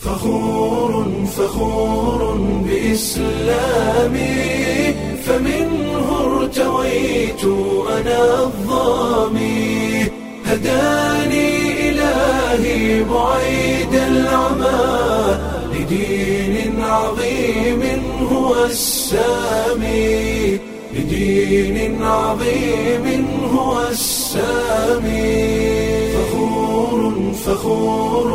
فخور فخور بإسلامي فمنه ارتويت أنا الظامي هداني إلهي بعيد العمى لدين عظيم هو السامي لدين عظيم هو السامي فخور فخور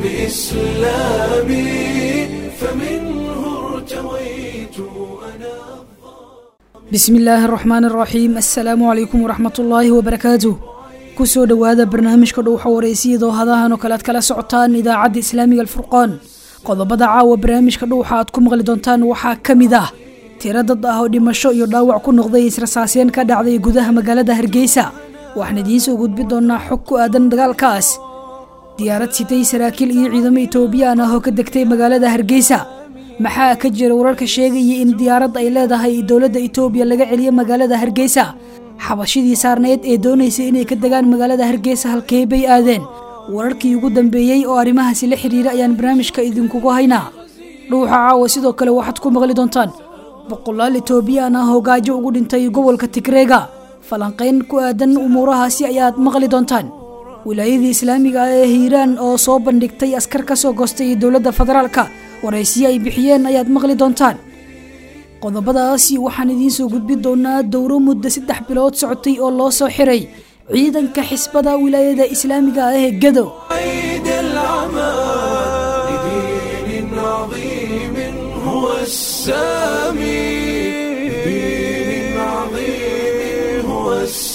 بإسلامي فمنه ارتويت أنا bismi illaahi araxmaan araxiim assalaamu calaykum waraxmat ullaahi wabarakaatuh kusoo dhowaada barnaamijka dhowxa wareysiyadoo hadahan oo kale aad kala socotaan idaacadda islaamiga alfurqaan qodobada caawa barnaamijka dhowxa aad ku maqli doontaan waxaa ka mid ah tiro dad ah oo dhimasho iyo dhaawac ku noqday israsaaseen ka dhacday gudaha magaalada hargeysa waxaan idiin soo gudbin doonaa xog ku aadan dagaalkaas diyaarad sitay saraakiil iyo ciidamo etoobiyaan ah oo ka degtay magaalada hargeysa maxaa ka jira wararka sheegaya in diyaarad ay leedahay dowladda itoobiya laga celiyo magaalada hargeysa xabashidii saarneyd ee doonaysay inay ka degaan magaalada hargeysa halkee bay aadeen wararkii ugu dambeeyey oo arrimahaasi la xiriira ayaan barnaamijka idinkugu haynaa dhuuxa caawa sidoo kale waxaad ku maqli doontaan boqolaal etoobiyaan ah oo gaajo ugu dhintay gobolka tigreega falanqayn ku aadan umuurahaasi ayaad maqli doontaan wilaayadii islaamiga ah ee hiiraan oo soo bandhigtay askar ka soo goostay dowladda federaalka waraysiyo ay bixiyeen ayaad maqli doontaan qodobadaasi waxaan idiin soo gudbin doonaa dowro muddo saddex bilood socotay oo loo soo xiray ciidanka xisbada wilaayada islaamiga ah ee gado بعيد العمى لدين عظيم هو السامي لدين عظيم هو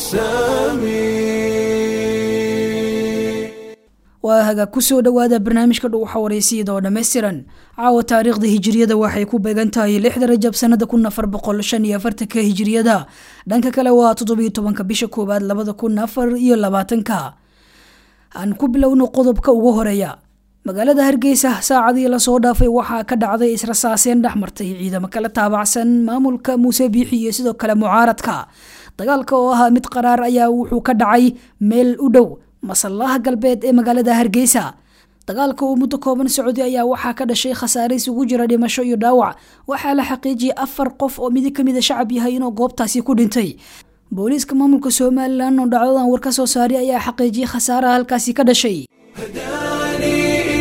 السامي waa haga kusoo dhowaada barnaamijka dhuuxa wareysiyada oo dhammaystiran caawa taariikhda hijiriyada waxay ku beegan tahay lixda rajab sanada kun afar boqol shan iyo afartanka hijiriyada dhanka kale waa toddobiyo tobanka bisha koowaad labada kun afar iyo labaatanka aan ku bilowno qodobka ugu horeeya magaalada hargeysa saacadii lasoo dhaafay waxaa ka dhacday israsaaseen dhexmartay ciidamo kala taabacsan maamulka muuse biixi iyo sidoo kale mucaaradka dagaalka oo ahaa mid qaraar ayaa wuxuu ka dhacay meel u dhow masallaha galbeed ee magaalada hargeysa dagaalka uu muddo kooban socday ayaa waxaa ka dhashay khasaare isugu jira dhimasho iyo dhaawac waxaa la xaqiijiyay afar qof oo midi kamida shacab yahay inuu goobtaasi ku dhintay booliiska maamulka somalilan oo dhacdadan war ka soo saaray ayaa xaqiijiyay khasaaraha halkaasi ka dhashay هداني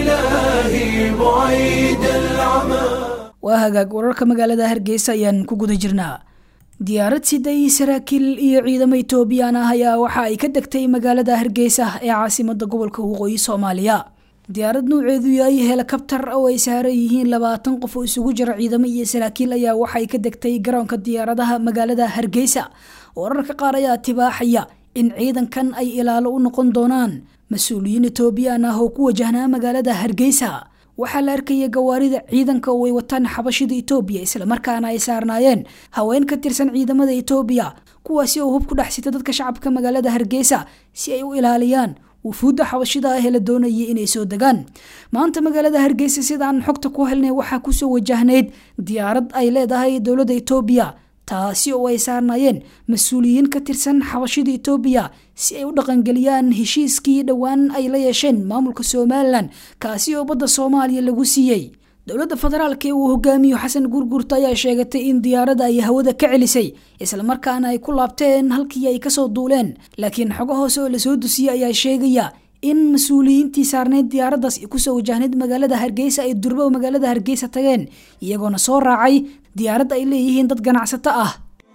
إلهي بعيد العمى waa hagaag wararka magaalada hargeysa ayaan ku guda jirnaa diyaarad siday saraakiil iyo ciidamo etoobiyaan ah ayaa waxa ay ka degtay magaalada hargeysa ee caasimada gobolka waqooyi soomaaliya diyaarad nuuceedu yahay helikabtar oo ay saaran yihiin labaatan qof oo isugu jira ciidamo iyo saraakiil ayaa waxay ka degtay garoonka diyaaradaha magaalada hargeysa wararka qaar ayaa tibaaxaya in ciidankan ay ilaalo u noqon doonaan mas-uuliyiin etoobiyaan ah oo ku wajahnaa magaalada hargeysa waxaa la arkaya gawaarida ciidanka oo ay wataan xabashida etoobiya islamarkaana ay saarnaayeen haween ka tirsan ciidamada etoobiya kuwaasi oo hub ku dhex sita dadka shacabka magaalada hargeysa si ay u ilaaliyaan wufuudda xabashida ah ee la doonayay inay soo degaan maanta magaalada hargeysa sidaan xogta ku helnay waxaa kusoo wajahnayd diyaarad ay leedahay dowladda etoobiya taasi oo ay saarnaayeen mas-uuliyiin ka tirsan xabashida etoobiya si ay u dhaqangeliyaan heshiiskii dhowaan ay la yeesheen maamulka somalilan kaasi oo badda soomaaliya lagu siiyey dowladda federaalk ee uu hogaamiyo xasan gurgurta ayaa sheegatay in diyaaradda ay hawada ka celisay islamarkaana ay ku laabteen halkii ay kasoo duuleen laakiin xogo hoose oo lasoo dusiyey ayaa sheegaya in mas-uuliyiintii saarneyd diyaaraddaas kusoo wajahnayd magaalada hargeysa ay durbo magaalada hargeysa tageen iyagoona soo raacay diyaaradda ay leeyihiin dad ganacsato ah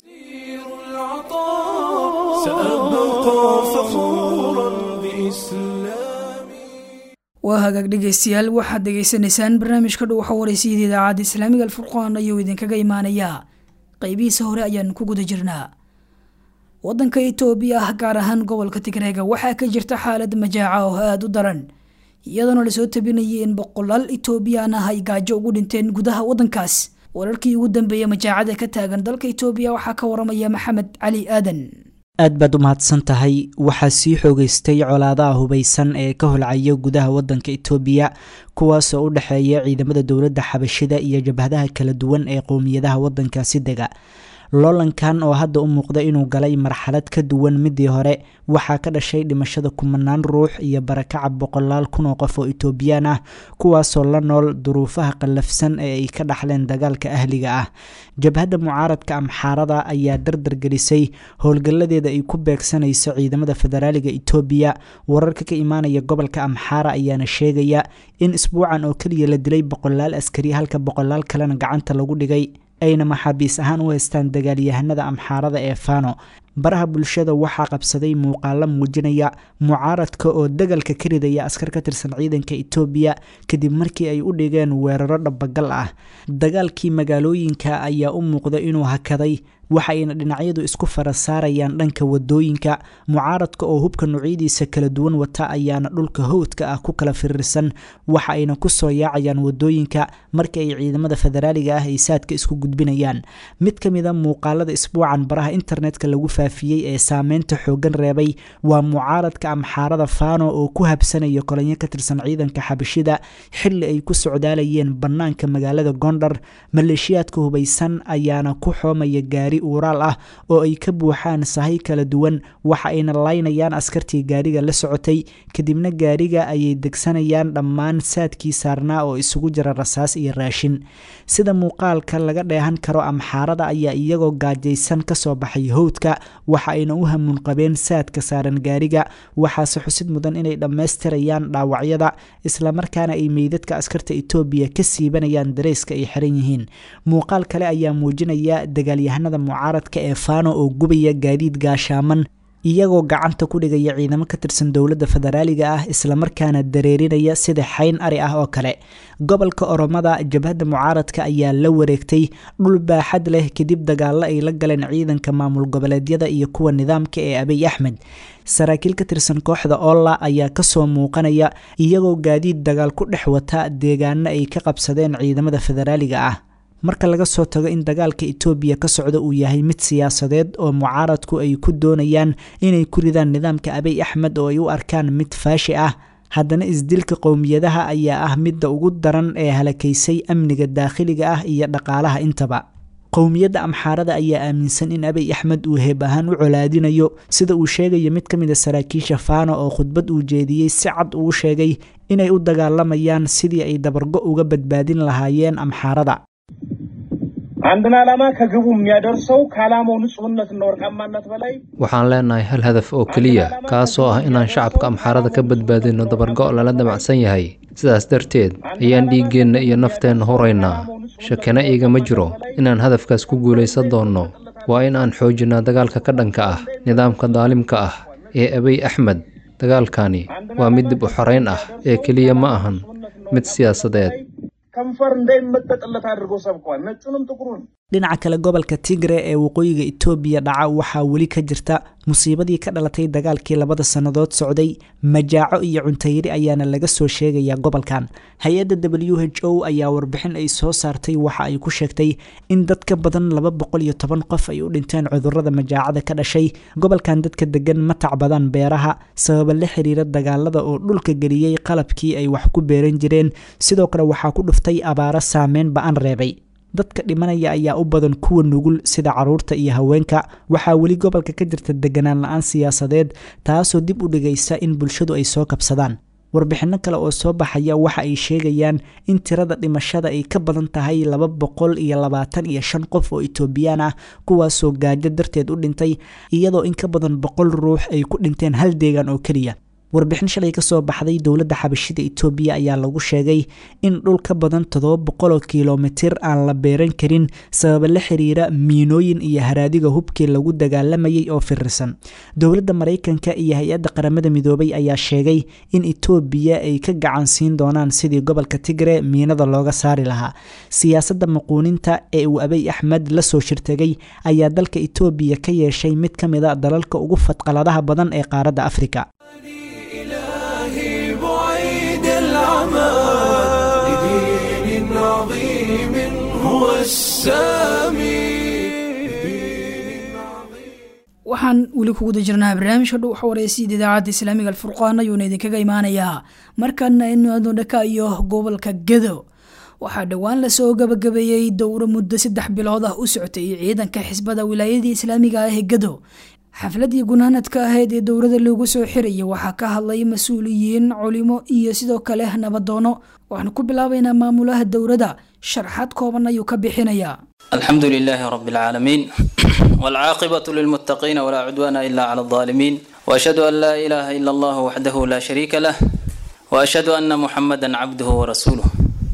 العطاء سأبقى فخورا بإسلامي waa hagaag dhegeystayaal waxaad dhegeysanaysaan barnaamijka dhuuxa wareysiyada idaacadda islaamiga alfurqaan ayuu idinkaga imaanayaa qeybihiisa hore ayaan ku guda jirnaa wadanka itoobiya ah gaar ahaan gobolka tigreega waxaa ka jirta xaalad majaaca oo aada u daran iyadoona lasoo tabinayay in boqolaal etoobiyaan ah ay gaajo ugu dhinteen gudaha wadankaas wararkii ugu dambeeyey majaacada ka taagan dalka itoobiya waxaa ka waramaya maxamed cali aadan aad baad u mahadsan tahay waxaa sii xoogeystay colaadaha hubaysan ee ka holcaya gudaha wadanka itoobiya kuwaasoo u dhexeeya ciidamada dowladda xabashida iyo jabhadaha kala duwan ee qowmiyadaha wadankaasi dega loolankan oo hadda u muuqda inuu galay marxalad ka duwan midii hore waxaa ka dhashay dhimashada kumanaan ruux iyo barakaca boqolaal kun oo qof oo etoobiyaan ah kuwaasoo la nool duruufaha qallafsan ee ay ka dhaxleen dagaalka ahliga ah jabhadda mucaaradka amxaarada ayaa dardargelisay howlgalladeeda ay ku beegsanayso ciidamada federaaliga etoobiya wararka ka imaanaya gobolka amxaara ayaana sheegaya in isbuucan oo keliya la dilay boqolaal askari halka boqolaal kalena gacanta lagu dhigay ayna maxaabiis ahaan u haystaan dagaalyahanada amxaarada ee fano baraha bulshada waxaa qabsaday muuqaalo muujinaya mucaaradka oo dagalka ka ridaya askar ka tirsan ciidanka etoobiya kadib markii ay u dhigeen weeraro dhabagal ah dagaalkii magaalooyinka ayaa u muuqda inuu hakaday waxayna dhinacyadu isku fara saarayaan dhanka wadooyinka mucaaradka oo hubka nuucyadiisa kala duwan wata ayaana dhulka howdka ah ku kala firirsan waxa ayna kusoo yaacayaan wadooyinka marka ay ciidamada federaaliga ah ay saadka isku gudbinayaan mid ka mida muuqaalada isbuucan baraha internetka lagu faafiyey ee saameynta xoogan reebay waa mucaaradka amxaarada fano oo ku habsanaya kolanyo ka tirsan ciidanka xabashida xili ay ku socdaalayeen bannaanka magaalada gondar maleeshiyaadka hubaysan ayaana ku xoomaya gaari uuraal ah oo ay ka buuxaan sahay kala duwan waxa ayna laynayaan askartii gaariga la socotay kadibna gaariga ayay degsanayaan dhammaan saadkii saarnaa oo isugu jira rasaas iyo raashin sida muuqaalka laga dheehan karo amxaarada ayaa iyagoo gaajaysan kasoo baxay howdka waxa ayna u hamuun qabeen saadka saaran gaariga waxaase xusid mudan inay dhammaystirayaan dhaawacyada islamarkaana ay meydadka askarta etoobiya ka siibanayaan dareyska ay xiran yihiin muuqaal kale ayaa muujinaya dagaalyahanada mucaaradka ee fano oo gubaya gaadiid gaashaaman iyagoo gacanta ku dhigaya ciidamo ka tirsan dowladda federaaliga ah islamarkaana dareerinaya sida xayn ari ah oo kale gobolka oromada jabhadda mucaaradka ayaa la wareegtay dhul baaxad leh kadib dagaalo ay la galeen ciidanka maamul goboleedyada iyo kuwa nidaamka ee abiy axmed saraakiil ka tirsan kooxda olla ayaa kasoo muuqanaya iyagoo gaadiid dagaal ku dhex wata deegaano ay ka qabsadeen ciidamada federaaliga ah marka laga soo tago in dagaalka etoobiya ka socda uu yahay mid siyaasadeed oo mucaaradku ay ku doonayaan inay ku ridaan nidaamka abiy axmed oo ay u arkaan mid faashi ah haddana isdilka qowmiyadaha ayaa ah midda ugu daran ee halakaysay amniga daakhiliga ah iyo dhaqaalaha intaba qowmiyadda amxaarada ayaa aaminsan in abiy axmed uu heeb ahaan u colaadinayo sida uu sheegayo mid ka mid a saraakiisha fano oo khudbad uu jeediyey si cad uu sheegay inay u dagaalamayaan sidii ay dabargo uga badbaadin lahaayeen amxaarada አንድን ዓላማ ከግቡ የሚያደርሰው ከዓላማው ንጹህነትና ወርቃማነት በላይ waxaan leenahay hal hadaf oo keliya kaasoo ah inaan shacabka amxaarada ka badbaadino dabargo' lala damacsan yahay sidaas darteed ayaan dhiiggeenna iyo nafteenna huraynaa shakina iigama jiro inaan hadafkaas ku guulaysan doonno waa in aan xoojinnaa dagaalka ka dhanka ah nidaamka daalimka ah ee abiy axmed dagaalkani waa mid dib u xorayn ah ee keliya ma ahan mid siyaasadeed ከንፈር እንዳይመጠጥለት አድርጎ ሰብኳል። ነጩንም ጥቁሩን dhinaca kale gobolka tigre ee waqooyiga etoobiya dhaca waxaa weli ka jirta musiibadii ka dhalatay dagaalkii labada sannadood socday majaaco iyo cuntayari ayaana laga soo sheegayaa gobolkan hay-adda w h o ayaa warbixin ay soo saartay waxa ay ku sheegtay in dad ka badan laba boqol iyo toban qof ay u dhinteen cudurrada majaacada ka dhashay gobolkan dadka degan ma tacbadaan beeraha sababa la xiriira dagaalada oo dhulka geliyey qalabkii ay wax ku beeran jireen sidoo kale waxaa ku dhuftay abaaro saameyn ba-an reebay dadka dhimanaya ayaa u badan kuwa nugul sida caruurta iyo haweenka waxaa weli gobolka ka jirta deganaan la-aan siyaasadeed taasoo dib u dhigaysa in bulshadu ay soo kabsadaan warbixinno kale oo soo baxaya waxa ay sheegayaan in tirada dhimashada ay ka badan tahay laba boqol iyo labaatan iyo shan qof oo etoobiyaan ah kuwaasoo gaajo darteed u dhintay iyadoo in ka badan boqol ruux ay ku dhinteen hal deegaan oo keliya warbixin shalay kasoo baxday dowladda xabashida etoobiya ayaa lagu sheegay in dhul ka badan toddoba boqoloo kilomitir aan la beeran karin sababa la xiriira miinooyin iyo haraadiga hubkii lagu dagaalamayay oo firirsan dowladda maraykanka iyo hay-adda qaramada midoobay ayaa sheegay in etoobiya ay ka gacan siin doonaan sidii gobolka tigre miinada looga saari lahaa siyaasadda maquuninta ee uu abiy axmed la soo shirtegay ayaa dalka etoobiya ka yeeshay mid ka mid a dalalka ugu fadqaladaha badan ee qaaradda afrika إلهي بعيد العمى لدين عظيم هو السامي لدين عظيم waxaan weli kuguda jirnaa barnaamijka dhow xawareysiyada idaacadda islaamiga alfurqaan ayuuna idinkaga imaanayaa markana inu adno dhaka iyo gobolka gedo waxaa dhowaan lasoo gabagabeeyey dowro muddo saddex bilood ah u socotay ciidanka xisbada wilaayadii islaamiga ah ee gado xafladii gunaanadka ahayd ee dowrada loogu soo xiraya waxaa ka hadlay mas-uuliyiin culimo iyo sidoo kale nabadoono waxaanu ku bilaabaynaa maamulaha dowrada sharxaad kooban ayuu ka bixinayaa الحمد لله رب العالمين والعاقبة للمتقين ولا عدوان إلا على الظالمين وأشهد أن لا إله إلا الله وحده لا شريك له وأشهد أن محمدا عبده ورسوله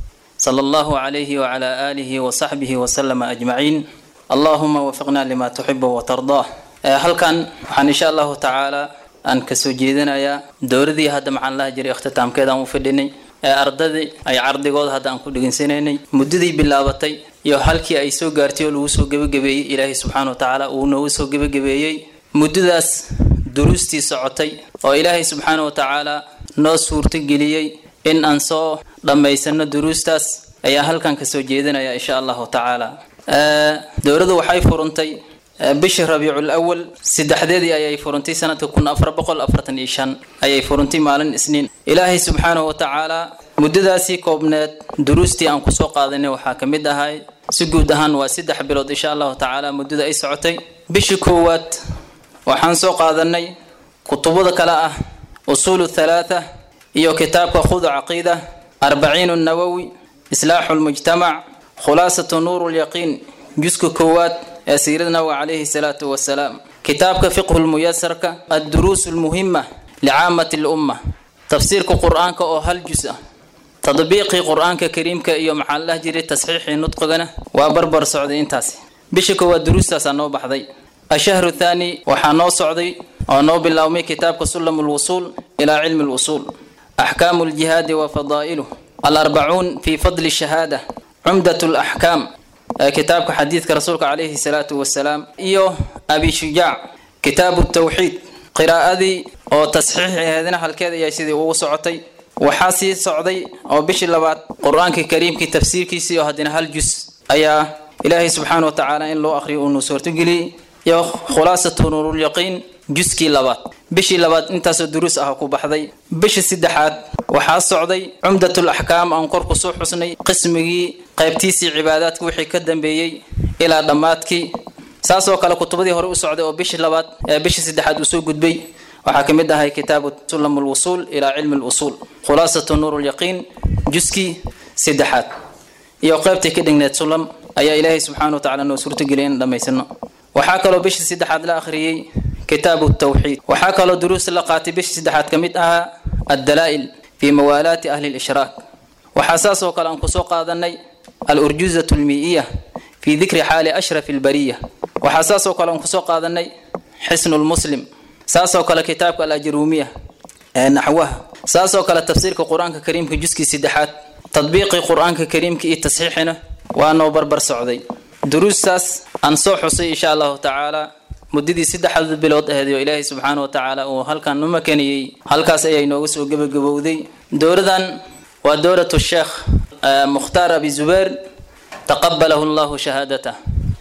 صلى الله عليه وعلى آله وصحبه وسلم أجمعين اللهم وفقنا لما تحب وترضاه هل كان وحن إن شاء الله تعالى أن كسوجيدنا يا دوردي هذا مع الله جري اختتام كذا مفيدني ee ardadii ay cardigooda hadda aan ku dhegaysanaynay muddadii bilaabatay iyo halkii ay soo gaartay oo lagu soo gebagabeeyey ilaahay subxaana wa tacaala uu noogu soo gebagabeeyey muddadaas duruustii socotay oo ilaahay subxaana wa tacaala noo suurtageliyey in aan soo dhammaysano duruustaas ayaa halkan kasoo jeedinaya insha allahu tacaala dowladdu waxay furantay bishii rabiicul awal saddexdeedii ayay furantay sanadka kun afar boqol afartan iyo shan ayay furantay maalin isniin ilaahay subxaanahu wa tacaala muddadaasii koobneed duruustii aan kusoo qaadanay waxaa ka mid ahay si guud ahaan waa saddex bilood insha allahu tacaala muddada ay socotay bishii koowaad waxaan soo qaadanay kutubada kale ah usuulu thalaatha iyo kitaabka khud caqiida arbaciin nawowi islaaxu lmujtamac khulaasatu nuuru lyaqiin juska koowaad ee siirada nabiga calayhi salaatu wasalaam kitaabka fiqhu lmuyasarka adduruus lmuhima licaamati lumma tafsiirka qur-aanka oo hal jus ah tadbiiqii qur-aanka kariimka iyo maxaa la dhaha jiray tasxiixii nudqigana waa barbar socday intaasi bisha koowaad duruustaasaa noo baxday ashahru thaani waxaa noo socday oo noo bilaabmay kitaabka sulam lwusuul ilaa cilmi lwusuul axkaamu ljihaadi wa fadaa'iluh alarbacuun fi fadli shahaada cumdat laxkaam kitaabka xadiidka rasuulka calayhi salaatu wasalaam iyo abi shujaac kitaabu tawxiid qiraa'adii oo tasxiixeedina halkeed ayaa sidii ugu socotay waxaa sii socday oo bishii labaad qur-aanka kariimkii tafsiirkiisii oo haddana hal jus ayaa ilaahay subxaana wa tacaala in loo akhriyo uunu suurtogeliyey iyo khulaasatu nuurulyaqiin juskii labaad bishii labaad intaasoo duruus ah ku baxday bishii saddexaad waxaa socday cumdatul axkaam aan kor kusoo xusnay qismigii qaybtiisii cibaadaadka wixii ka dambeeyey ilaa dhammaadkii saasoo kale kutubadii hore u socday oo bishii labaad ee bishii saddexaad uu soo gudbay waxaa ka mid ahay kitaabu sulam lwusuul ilaa cilmi lwusuul khulaasatu nuur lyaqiin juskii saddexaad iyo qaybtii ka dhigneed sulam ayaa ilaahay subxaana wa tacala noo suurtageliyay in dhammaysano waxaa kaloo bishii saddexaad la akhriyey kitaabu tawxiid waxaa kaloo duruus la qaatay bishii saddexaad ka mid ahaa addalaa'il fii mawaalaati ahli lishraak waxaa saas oo kale aan kusoo qaadanay alurjuzatu lmii'iya fii dikri xaali ashrafi albariya waxaa saas oo kale aan kusoo qaadanay xisnu lmuslim saasoo kale kitaabka alajruumiya ee naxwaha saasoo kale tafsiirka qur-aanka kariimka juskii saddexaad tadbiiqii qur-aanka kariimka iyo tasxiixina waa noo barbar socday duruustaas aan soo xusay insha allahu tacaala muddadii saddexda bilood aheed oo ilaahay subxaana wa tacaala uu halkan u makaniyey halkaas ayay nooga soo gebagabowday dowladan waa dowlatu sheekh mukhtaar abi zubeer taqabalahu llahu shahaadatah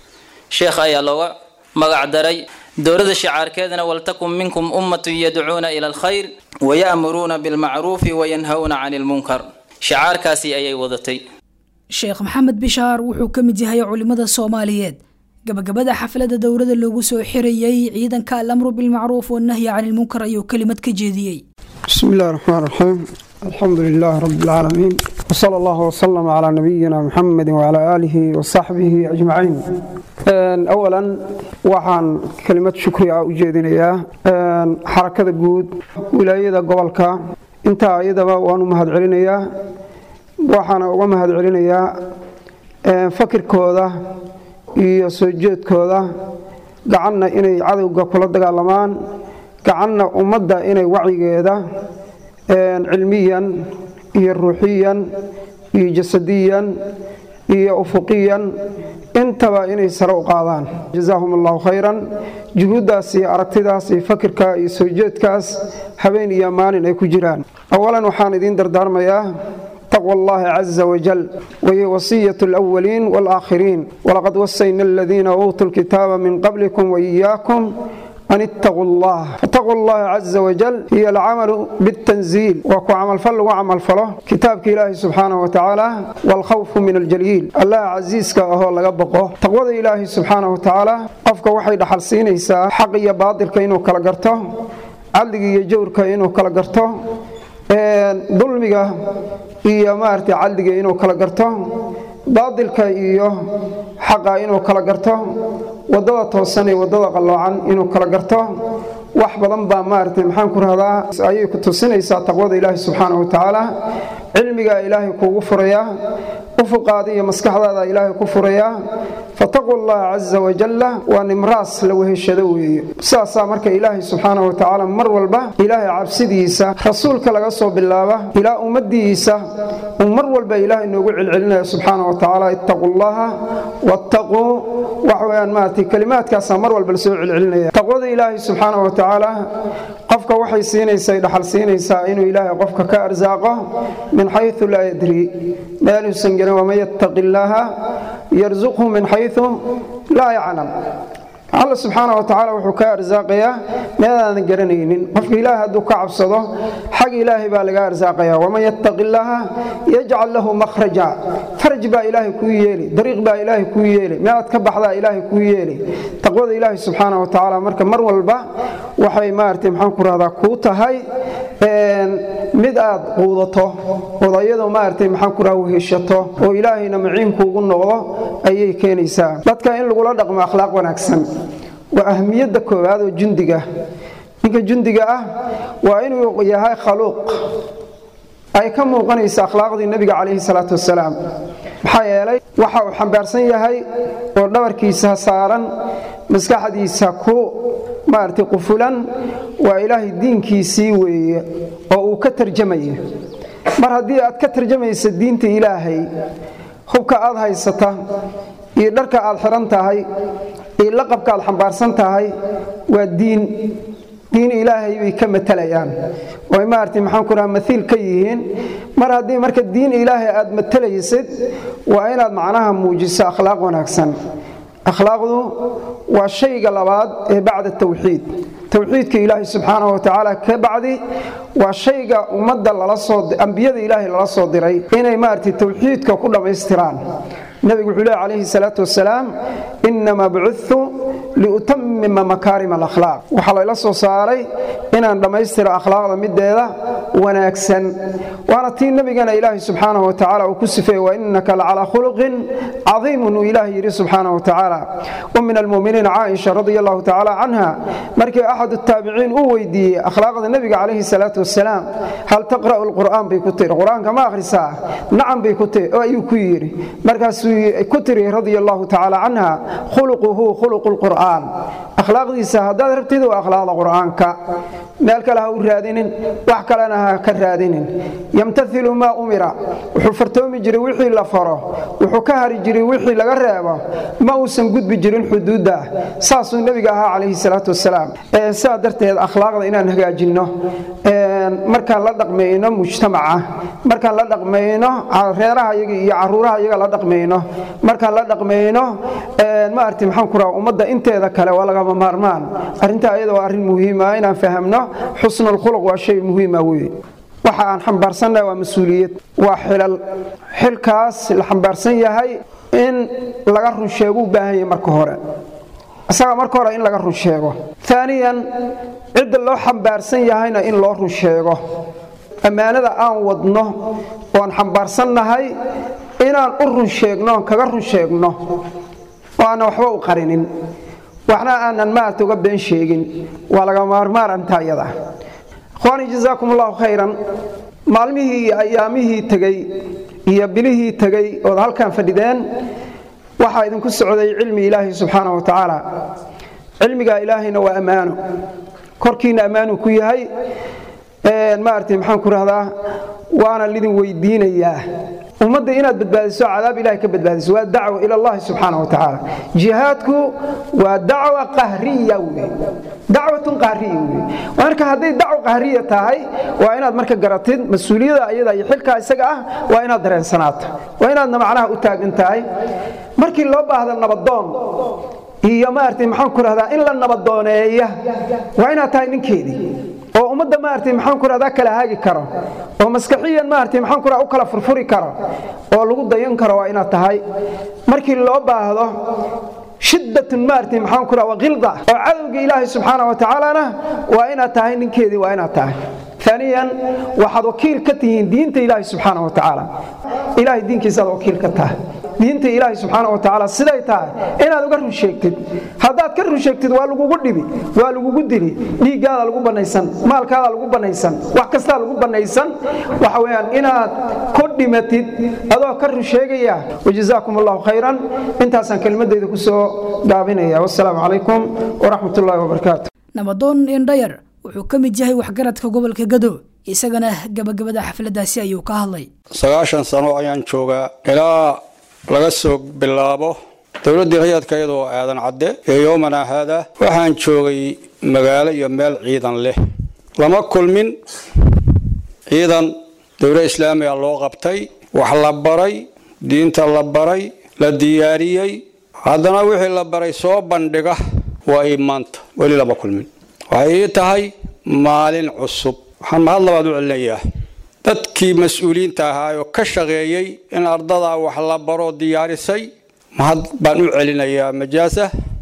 sheekh ayaa looga magac daray dowlada shicaarkeedana waltakun minkum ummatun yadcuuna ila alkhayr waya'muruuna bilmacruufi wayanhawna cani lmunkar shicaarkaasi ayay wadatay sheekh maxamed bishaar wuxuu ka mid yahay culimada soomaaliyeed gabagabada xafladda dowladda loogu soo xirayey ciidanka alamru bilmacruuf wannahyi cani lmunkar ayuu kelimad ka jeediyey بسم الله الرحمن الرحيم الحمد لله رب العالمين وصلى الله وسلم على نبينا محمد وعلى آله وصحبه أجمعين أولا waxaan kelimad shukri ah u jeedinayaa xarakada guud wilaayada gobolka intaa iyadaba waan u mahad celinayaa waxaana uga mahad celinayaa fakirkooda iyo soo jeedkooda gacanna inay cadowga kula dagaalamaan gacanna ummadda inay wacyigeeda cilmiyan iyo ruuxiyan iyo jasadiyan iyo ufuqiyan intaba inay sare u qaadaan jazaahum allahu khayran juhuuddaas iyo aragtidaas iyo fakirka iyo soo jeedkaas habeen iyo maalin ay ku jiraan awalan waxaan idiin dardaarmayaa taqوى الله عز وجل وهي وصية الأولين والآخرين ولقد وصينا الذين أوتوا الكتاب من قبلكم وإياكم an ittaquu allah fataquu allaha caza wajal hiyo alcamalu bitanziil waa ku camalfal lagu camalfalo kitaabka ilaahi subxaanahu wa tacaala waalkhawfu min aljaliil allaha casiiska ahoo laga boqo taqwada ilaahi subxaanahu wa tacaala qofka waxay dhaxal siinaysaa xaq iyo baadilka inuu kala garto cadliga iyo jawrka inuu kala garto dulmiga iyo maaragtay cadliga inuu kala garto baadilka iyo xaqa inuu kala garto wadada toosan iyo wadada qalloocan inuu kala garto wax badan baa maaragtay maxaan ku rahdaa ayay ku tusinaysaa taqwada ilaahi subxaanahu wa tacaala cilmigaa ilaahay kuugu furayaa ufuqaada iyo maskaxdaada ilaahay ku furayaa fataquu allaha caza wajalla waa nimraas la weheshado weeye saasaa marka ilaahay subxaanahu wa tacaala mar walba ilaahay cabsidiisa rasuulka laga soo bilaaba ilaa ummadiisa uu mar walba ilaahay noogu celcelinaya subxaanahu wa tacaala ittaquu allaha wattaquu wax weyaan maaragtay kelimaadkaasaa mar walba lasoo celcelinaya taqwada ilaahay subxaanahu wa tacaala qofka waxay siinaysaa dhaxal siinaysaa inuu ilaahay qofka ka arsaaqo min xayu laa yadri meeluusan gelin waman yattaqi illaaha yarsuqhu min xayu laa yaclam alla subxaana wa tacaala wuxuu ka arsaaqayaa meedaadan garanaynin qofka ilaahay hadduu ka cabsado xag ilaahay baa laga arsaaqaya waman yattaqi illaaha yajcal lahu makhraja faraj baa ilaahay kuu yeeli dariiq baa ilaahay kuu yeeli meelaad ka baxdaa ilaahay kuu yeeli taqwada ilaahay subxaana wa tacaala marka mar walba waxay maaragtay maxaan ku rahdaa kuu tahay mid aad quudato ood ayadoo maaragtay maxaan ku raha weheshato oo ilaahayna maciinkuugu noqdo ayay keenaysaa dadka in lagula dhaqmo akhlaaq wanaagsan waa ahmiyadda koowaad oo jundiga ninka jundiga ah waa inuu yahay khaluuq ay ka muuqanaysa akhlaaqdii nebiga calayhi salaatu wasalaam maxaa yeelay waxa uu xambaarsan yahay oo dhabarkiisa saaran maskaxdiisa ku maaragtay qufulan waa ilaahay diinkiisii weeye oo uu ka tarjamaya mar haddii aad ka tarjamaysa diinta ilaahay hubka aad haysata iyo dharka aad xihan tahay iyo laqabka aad xambaarsan tahay waa diin diin ilaahay bay ka matalayaan oy maaragtay maxaan ku raha maiil ka yihiin mar haddii marka diin ilaahay aad matalaysid waa inaad macnaha muujiso akhlaaq wanaagsan akhlaaqdu waa shayga labaad ee bacda tawxiid towxiidka ilaahay subxaanahu wa tacaala ka bacdi waa shayga ummadda ambiyada ilaahay lala soo diray inay maaragtay towxiidka ku dhammaystiraan nebigu wuxuu lehy calayhi salaatu wasalaam inamaa bucudtu liutamima makaarim alakhlaaq waxaa layla soo saaray inaan dhammaystiro akhlaaqda mideeda wanaagsan waana tii nebigana ilaahay subxaanahu wa tacaala uu ku sifeeye wa innaka lacalaa khuluqin cadiimun uu ilaahay yidhi subxaanahu wa tacaala wa min almu'miniina caaisha radia allahu tacaala canha markii axad taabiciin uu weydiiyey akhlaaqda nebiga calayhi salaatu wasalaam hal taqra'u lqur'aan bay ku tiri qur-aanka ma akhrisaa nacam bay ku tiri oo ayuu ku yidhi markaasuu ku tiri radia allahu tacaala canha khuluquhu khuluqu lqur'aan akhlaaqdiisa haddaad rabtid waa akhlaaqda qur'aanka meel kale ha u raadinin wax kalena ha ka raadinin yamtailu maa umira wuxuu fartoomi jiray wixii la faro wuxuu ka hari jiray wixii laga reebo ma uusan gudbi jirin xuduudda saasuu nebiga ahaa calayhi salaatu wasalaam sidaa darteed akhlaaqda inaan hagaajinno markaan la dhaqmayno mujtamaca markaan la dhaqmayno reeraha yaga iyo caruuraha yaga la dhaqmayno markaan la dhaqmayno maaragtay maxaan ku raha ummadda inteeda kale waa lagama maarmaan arrintaa ayada waa arrin muhiima inaan fahamno xusnulkhuluq waa shay muhiima weye waxa aan xambaarsannahay waa mas-uuliyad waa xilal xilkaas la xambaarsan yahay in laga run sheego u baahan yahay marka hore isaga marka hore in laga run sheego aaniyan cidda loo xambaarsan yahayna in loo run sheego ammaanada aan wadno oon xambaarsannahay inaan u run sheegno oon kaga run sheegno oo aanan waxba u qarinin waxna aanan maarata uga been sheegin waa laga maarmaarantaa iyada ikhwaanii jazaakum allahu khayran maalmihii iyo ayaamihii tegey iyo bilihii tegey ood halkan fadhideen waxaa idinku socday cilmi ilaahi subxaana wa tacaala cilmiga ilaahayna waa ammaano korkiina ammaanuu ku yahay maaragtay maxaan ku rahdaa waana lidin weydiinayaa ummadda inaad badbaadiso cadaab ilahay ka badbaadiso waa dacwa ila allahi subxaana wa tacaala jihaadku waa dacwa qahriya wey dacwatun qahriya wey marka hadday dacwa qahriya tahay waa inaad marka garatid mas-uuliyada ayada iyo xilkaa isaga ah waa inaad dareensanaato waa inaadna macnaha u taagan tahay markii loo baahda nabadoon iyo maaragtay maxaan ku rahdaa in la nabadooneeya waa inaad tahay ninkeedii oo ummadda maaragtay maxaan ku rahdaa kala haagi karo oo maskaxiyan maaragtay maxaan ku rahdaa u kala furfuri karo oo lagu dayan karo waa inaad tahay markii loo baahdo shiddatun maaragtay maxaan ku rahdaa qilda oo cadowga ilaahay subxaana wa tacaalana waa inaad tahay ninkeedii waa inaad tahay ثانيا waxaad wakiil ka tihiin diinta ilaahay subxaana wa tacaala ilaahay diinkiisaad wakiil ka tahay diinta ilaahay subxaana wa tacaala siday tahay inaad uga run sheegtid haddaad ka run sheegtid waa lagugu dhibi waa lagugu dili dhiiggaada lagu banaysan maalkaada lagu banaysan wax kastaa lagu banaysan waxa weeyaan inaad ku dhimatid adoo ka run sheegaya wajazaakum allahu khayran intaasaan kelmadayda ku soo gaabinaya wassalaamu calaykum waraxmat ullaahi wabarakaatu nabadoon indhayar wuxuu ka mid yahay waxgaradka gobolka gado isagana gabagabada xafladaasi ayuu ka hadlay sagaashan sano ayaan joogaa ilaa laga soo bilaabo dowladdii rayadka iyadoo aadan cadde ee yoomana haada waxaan joogay magaalo iyo meel ciidan leh lama kulmin ciidan dowla islaamiga loo qabtay wax la baray diinta la baray la diyaariyey haddana wixii la baray soo bandhiga waa ii maanta weli lama kulmin waxay ii tahay maalin cusub waxaan mahad labaad u celinayaa dadkii mas-uuliyiinta ahaa oo ka shaqeeyey in ardadaa wax la baro diyaarisay mahad baan u celinayaa majaasa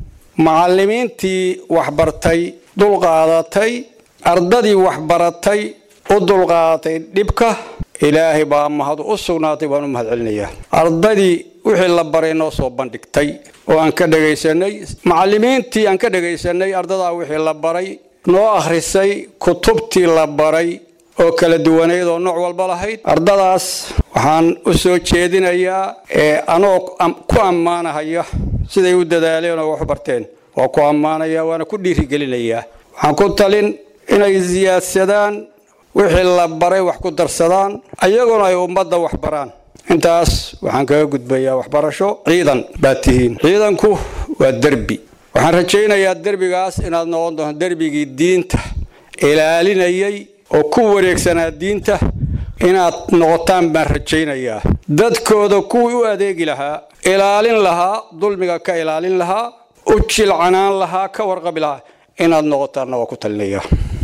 macallimiintii waxbartay dulqaadatay ardadii waxbaratay u dulqaadatay dhibka ilaahay baa mahad u sugnaatay baan u mahad celinayaa ardadii wixii la baray noo soo bandhigtay oo aan ka dhegaysanay macallimiintii aan ka dhegaysanay ardadaa wixii la baray noo akhrisay kutubtii la baray oo kala duwaneyd oo nooc walba lahayd ardadaas waxaan u soo jeedinayaa ee anoo ku ammaanahaya siday u dadaaleen oo wax barteen waa ku ammaanaya waana ku dhiirigelinayaa waxaan ku talin inay siyaadsadaan wixii la baray wax ku darsadaan ayaguna ay ummadda wax baraan intaas waxaan kaga gudbayaa waxbarasho ciidan baad tihiin ciidanku waa derbi waxaan rajaynayaa derbigaas inaad noqon doonto derbigii diinta ilaalinayay oo ku wareegsanaa diinta inaad noqotaan baan rajaynayaa dadkooda kuwii u adeegi lahaa ilaalin lahaa dulmiga ka ilaalin lahaa u jilcanaan lahaa ka warqabi lahaa inaad noqotaanna waa ku talinaya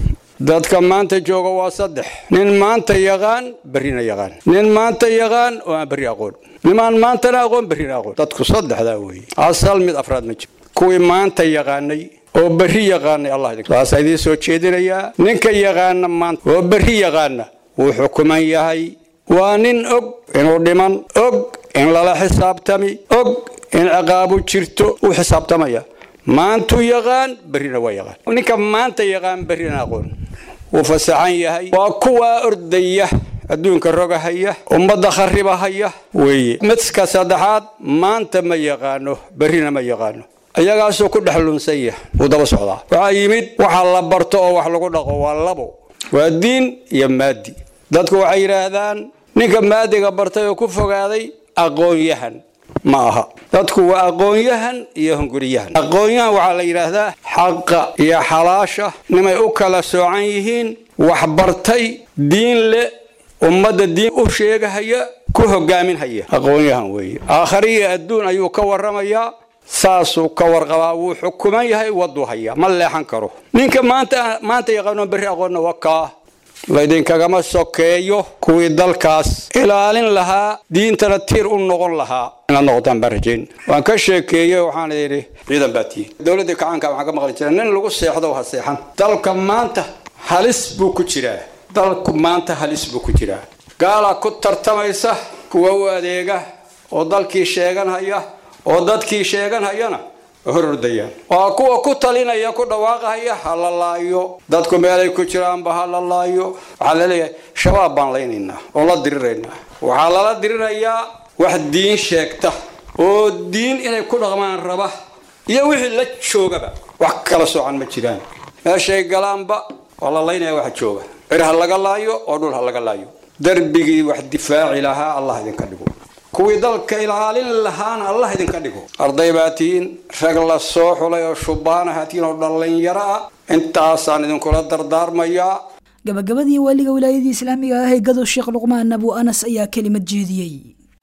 dadka maanta jooga waa saddex nin maanta yaqaan berrina yaqaan nin maanta yaqaan oo aan berri aqoon nimaan maantana aqoon berrina aqoon dadku saddexdaa weeye asal mid afraad ma jiro kuwii maanta yaqaanay oo berri yaqaanay allah idin waasaa idiin soo jeedinayaa ninka yaqaana maanta oo berri yaqaana wuu xukuman yahay waa nin og inuu dhiman og in lala xisaabtami og in ciqaabu jirto uu xisaabtamaya maantuu yaqaan berrina waa yaqaan ninka maanta yaqaan berrina aqoon wuu fasaxan yahay waa kuwaa ordaya adduunka rogahaya ummadda kharibahaya weeye midka saddexaad maanta ma yaqaano berrina ma yaqaano ayagaasoo ku dhex lunsan yahay wuu daba socdaa waxaa yimid waxa la barto oo wax lagu dhaqo waa labo waa diin iyo maadi dadku waxay yidhaahdaan ninka maadiga bartay oo ku fogaaday aqoon-yahan ma aha dadku waa aqoon-yahan iyo hunguriyahan aqoon-yahan waxaa la yidhaahdaa xaqa iyo xalaasha nimay u kala soocan yihiin waxbartay diin le ummadda diin u sheegahaya ku hogaaminhaya aqoon-yahan weeye aakhariya adduun ayuu ka warramayaa saasuu ka warqabaa wuu xukuman yahay waduu haya ma leexan karo ninka maanta maanta yaqaano berri aqoonna waa kaa laydinkagama sokeeyo kuwii dalkaas ilaalin lahaa diintana tiir u noqon lahaa inaad noqotaan baan rajayn waan ka sheekeeyey waxaan idhi ciidan baa tihi dowladda kacaanka waxaan ka maqli jira nin lagu seexdo ha seexan dalka maanta halis buu ku jiraa dalku maanta halis buu ku jiraa gaalaa ku tartamaysa kuwa u adeega oo dalkii sheeganhaya oo dadkii sheeganhayana horordayaan waa kuwa ku talinaya ku dhawaaqahaya ha la laayo dadku meelay ku jiraanba ha la laayo waxaa laleeyahay shabaab baan laynaynaa oon la diriraynaa waxaa lala dirirayaa wax diin sheegta oo diin inay ku dhaqmaan raba iyo wixii la joogaba wax kala soocan ma jiraan meeshay galaanba waa la laynaya waxa jooga cir ha laga laayo oo dhul ha laga laayo darbigii wax difaaci lahaa allah idinka dhigo kuwii dalka ilaalin lahaana allah idinka dhigo arday baa tihiin rag la soo xulay oo shubaanaha tihiin oo dhallinyaro ah intaasaan idinkula dardaarmayaa gabagabadii waaliga wilaayadii islaamiga ah ee gado sheekh luqmaan abu anas ayaa kelimad jeediyey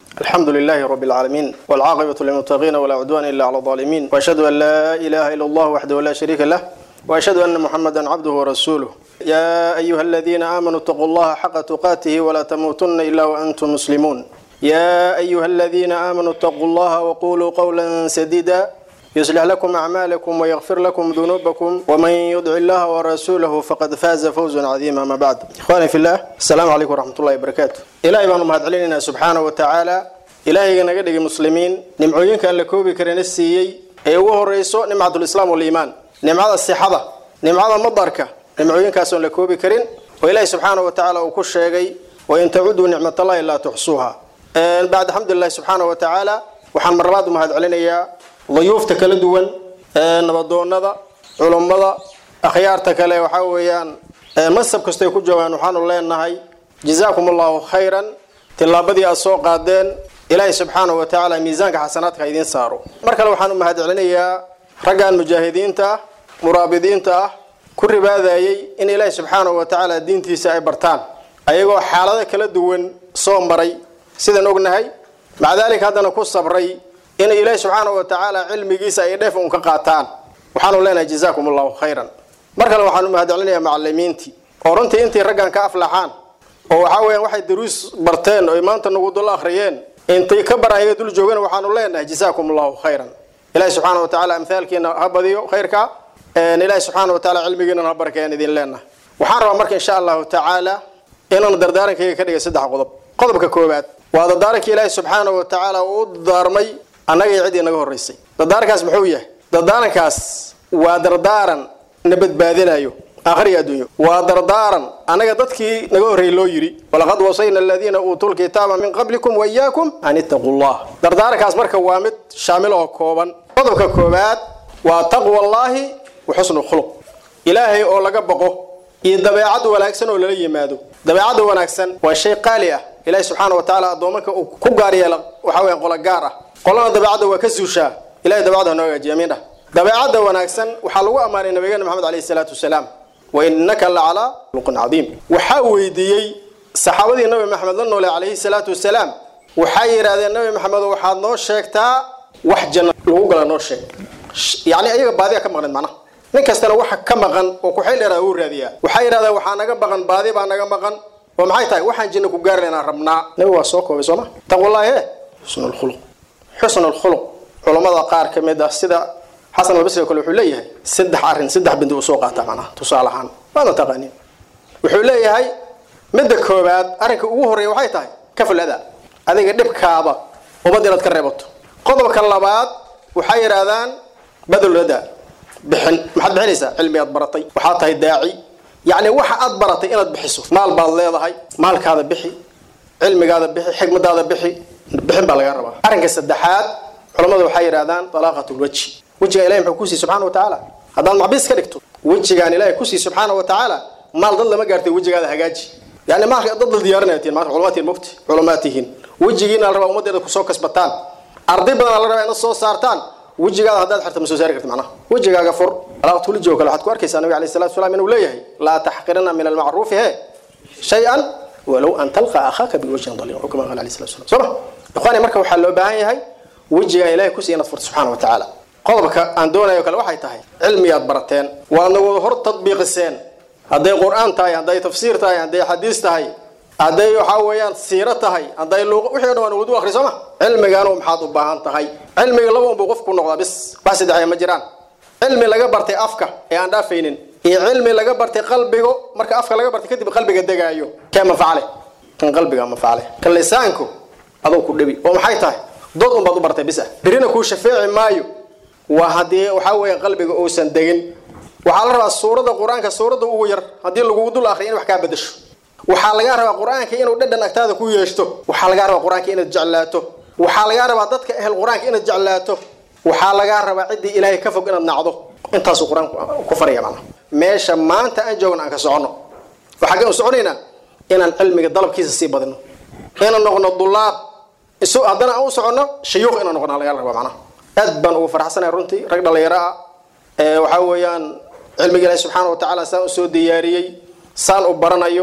الحمد لله رب العالمين والعاقبة للمتقين ولا عدوان إلا على الظالمين وأشهد أن لا إله إلا الله وحده لا شريك له وأشهد أن محمدا عبده ورسوله يا أيها الذين آمنوا اتقوا الله حق تقاته ولا تموتن إلا وأنتم مسلمون يا أيها الذين آمنوا اتقوا الله وقولوا قولا سديدا يصلح لكم أعمالكم ويغفر لكم ذنوبكم ومن يطع الله ورسوله فقد فاز فوزا عظيما ما بعد إخواني في الله السلام عليكم ورحمة الله وبركاته إلهي بأن مهد علينا سبحانه وتعالى إلهي نقدر مسلمين نمعوين كان لكوبي كرنسيي أي وهو رئيسو نمعة الإسلام والإيمان نمعة الصحابة نمعة المضاركة نمعوين كاسون لكوبي كرين وإلهي سبحانه وتعالى وكل شيء وإن تعودوا نعمة الله لا تحصوها بعد الحمد لله سبحانه وتعالى وحن مرات مهد علينا ضيوفta kala duwan nabadoonada culummada akhyaarta kale waxaa weeyaan masab kastay ku joogaan waxaanu leenahay jazaakum allahu khayran tillaabadii aad soo qaadeen ilaahay subxaanahu wa tacaala miisaanka xasanaadka idiin saaro mar kale waxaan u mahad celinayaa raggan mujaahidiinta ah muraabidiinta ah ku ribaadayay in ilaahay subxaanahu wa tacaala diintiisa ay bartaan ayagoo xaalado kala duwan soo maray sidaan ognahay maca daalika haddana ku sabray in ilaahi subxaana wa tacaala cilmigiisa ay dheef un ka qaataan waxaanu leenahay jazaakum allahu khayran mar kale waxaanu mahadcelinayaa macalimiintii oo runtii intii raggan ka aflaxaan oo waxaa weeyaan waxay daruus barteen oo maanta nagu dul akhriyeen intay ka barahayaga dul joogeen waxaanu leenahay jazaakum allahu khayran ilahi subxaana wa tacaala amthaalkiina ha badiyo khayrka ilahi subxaana wa tacaala cilmigiina ha barkeeyaan idin leenahay waxaan rabaa marka insha allahu tacaala inaan dardaarankayga ka dhigay saddex qodob qodobka koowaad waa dardaarankii ilaahi subxaana wa tacaala uu u daarmay annaga iyo ciddii naga horraysay dardaarankaas muxuu yahay dardaarankaas waa dardaaran na badbaadinayo aakhir iyo adduunyo waa dardaaran annaga dadkii naga horreeyey loo yidhi walaqad wasayna aladiina uutuu lkitaaba min qablikum waiyaakum an ittaquu llah dardaarankaas marka waa mid shaamil oo kooban qodobka koowaad waa taqwa allaahi wa xusnu khuluq ilaahay oo laga baqo iyo dabeecad wanaagsan oo lala yimaado dabeecadda wanaagsan waa shay qaali ah ilaahi subxaana wa tacaala addoomanka uu ku gaar yeela waxaa weya qola gaar ah qolana dabeecadda waa ka suushaa ilahay dabeecadda hanoo hagaajiya amiin dhah dabeecadda wanaagsan waxaa lagu ammaanay nabigeena maxamed alayhi salaatu wasalaam wa innaka la calaa luqin cadiim waxaa weydiiyey saxaabadii nabi maxamed la noole calayhi salaatu wasalaam waxay yidhaahdeen nabi maxamed waxaad noo sheegtaa wax janna lagu gala noo sheeg yacni ayaga baadiya ka maqneed macnaha nin kastana waxa ka maqan oo kuxayl dheeraada wuu raadiyaa waxay yidhahdeen waxaa naga maqan baadi baa naga maqan oo maxay tahay waxaan jinna ku gaari laynaa rabnaa nabi waa soo koobay sooma taqwallahi he xusnu lkhuluq xusn lkhuluq culammada qaar ka mid ah sida xasan albasri kale wuxuu leeyahay saddex arrin saddex bindi uu soo qaata macnaha tusaale ahaan waadna taqaaniin wuxuu leeyahay midda koowaad arrinka ugu horreeya waxay tahay kaful adaa adiga dhibkaada ummad inaad ka reebato qodobka labaad waxay yidhaahdaan badul adaa bixin maxaad bixinaysaa cilmi aad baratay waxaad tahay daaci yacni waxa aad baratay inaad bixiso maal baad leedahay maalkaada bixi cilmigaada bixi xikmadaada bixi bixin baa laga rabaa arrinka saddexaad culamadu waxay yidhahdaan talaaqat lwajhi wejigaan ilahay muxuu kusiiy subxana wa tacaala haddaad macbiis ka dhigto wejigaan ilahay kusiiy subxaana wa tacaala maal dad lama gaartay wejigaada hagaaji yani maalka dad la diyaarinaya tihin maanta culamaad tihin mogti culamaad tihiin wejigiina la rabaa ummaddeeda kusoo kasbataan arday badanaa la rabaa inaad soo saartaan wejigaada haddaad xirta ma soo saari karti macnaha wejigaaga fur alaaqat welijigo kale waxaad ku arkaysaa nabiga alayhi salatu wasalaam inuu leeyahay laa taxqirana min almacruufi he shay-an walow an talqa akhaaka biwajhin daliq oo kama qaala alayhi salatu wasalam soo ma ikhwaani marka waxaa loo baahan yahay wejigaan ilahay kusiiya inaad furto subxana wa tacaala qodobka aan doonayo kale waxay tahay cilmiyaad barateen waadna wada hor tadbiiqiseen hadday qur-aan tahay hadday tafsiir tahay hadday xadiis tahay hadday waxaa weeyaan siiro tahay hadday luuq wixii o dhan waan wadu akhri soo ma cilmigaanu maxaad u baahan tahay cilmiga laba unbuu qofku noqdaa bis wax saddexaya ma jiraan cilmi laga bartay afka ee aan dhaafaynin iyo cilmi laga bartay qalbigo marka afka laga bartay kadib qalbiga degaayo kee manfacale kan qalbiga manfacale kan lisaanku adoo ku dhebi oo maxay tahay dood unbaad u bartay bis ah birina kuu shafeeci maayo waa haddii waxaa weeye qalbiga uusan degin waxaa la rabaa suuradda qur-aanka suuradda ugu yar haddii lagugu dul akriyo in wax kaa bedasho waxaa lagaa rabaa qur-aanka inuu dhadhan agtaada ku yeeshto waxaa lagaa rabaa qur-aanka inaad jeclaato waxaa lagaa rabaa dadka ehel qur-aanka inaad jeclaato waxaa lagaa rabaa ciddii ilaahay ka fog inaad nacdo intaasuu qur-aanku ku faraya macnaha meesha maanta aan joogno aan ka soconno waxaa kan soconaynaa inaan cilmiga dalabkiisa sii badino inaan noqono dulaab isu haddana aan u soconno shayuuq inaan noqono laga rabaa macnaha aad baan ugu faraxsanahay runtii rag dhalinyaro ah ee waxaa weeyaan cilmiga ilaahi subxaana wa tacaala saan u soo diyaariyey saan u baranayo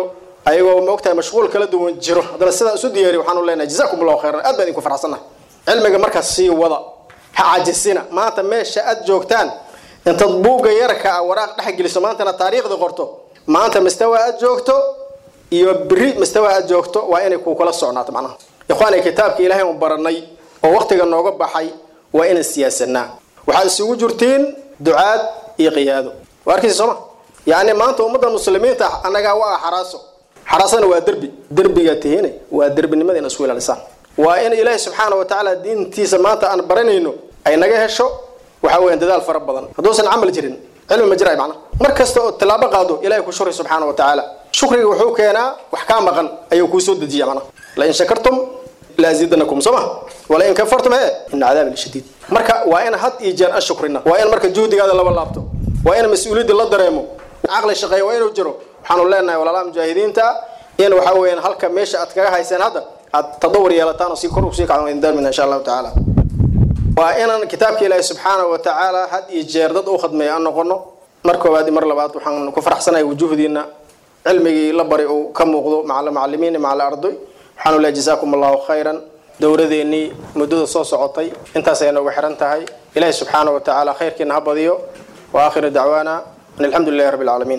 ayagoo maogtahay mashquul kala duwan jiro haddana sidaa isu diyaariy waxaanu leenahay jazaakum allahu khayran aad baan idinku farxsannahay cilmiga markaas sii wada ha cajisina maanta meesha aad joogtaan intaad buugga yarka ah waraaq dhex geliso maantana taariikhda qorto maanta mastawa aad joogto iyo beri mastawa aad joogto waa inay kuu kala socnaato macnaha ikhwaani kitaabka ilaahay un baranay oo waqtiga nooga baxay waa inaan siyaasanaa waxaad isugu jirtiin ducaad iyo qiyaado waa arkaysa sooma yacni maanta ummadda muslimiinta annagaa waa xaraaso xaraasana waa derbi derbigaa tihiine waa derbinimada in isku ilaalisaan waa in ilaahi subxaana wa tacaala diintiisa maanta aan baranayno ay naga hesho waxa weeyaan dadaal fara badan hadduusan camal jirin cilmi ma jiray macnaha mar kasta oo tilaabo qaado ilahay ku shukri subxaana wa tacaala shukriga wuxuu keenaa wax kaa maqan ayuu kuu soo dejiya macnaha lain shakartum laazidanakum soo ma walain kafartum he ina cadaabi lashadiid marka waa in had iyo jeer aan shukrina waa in marka juhdigaada laba laabto waa in mas-uuliyadda la dareemo caqli shaqeeya waa inuu jiro waxaanu leenahay walaalaha mujaahidiinta in waxa weeyaan halka meesha aad kaga hayseen hadda aad tadawur yeelataan oo si kor usii kacdan idin daarmina insha allahu tacaala waa inaan kitaabka ilaahi subxaanahu wa tacaala had iyo jeer dad u khadmeeya aan noqono mar koowaad iyo mar labaad waxaan ku faraxsanahay wujuhdiina cilmigii la bari uu ka muuqdo maca macalimiin iyo maca arday waxaanu leeyahay jazaakum allahu khayran dowladeennii muddada soo socotay intaas ay nooga xiran tahay ilaahi subxaanahu wa tacaala khayrkiina ha badiyo wa aakhiru dacwaana an alxamdu lilahi rabbi alcaalamiin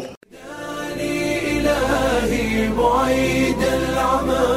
إلهي بعيد العمى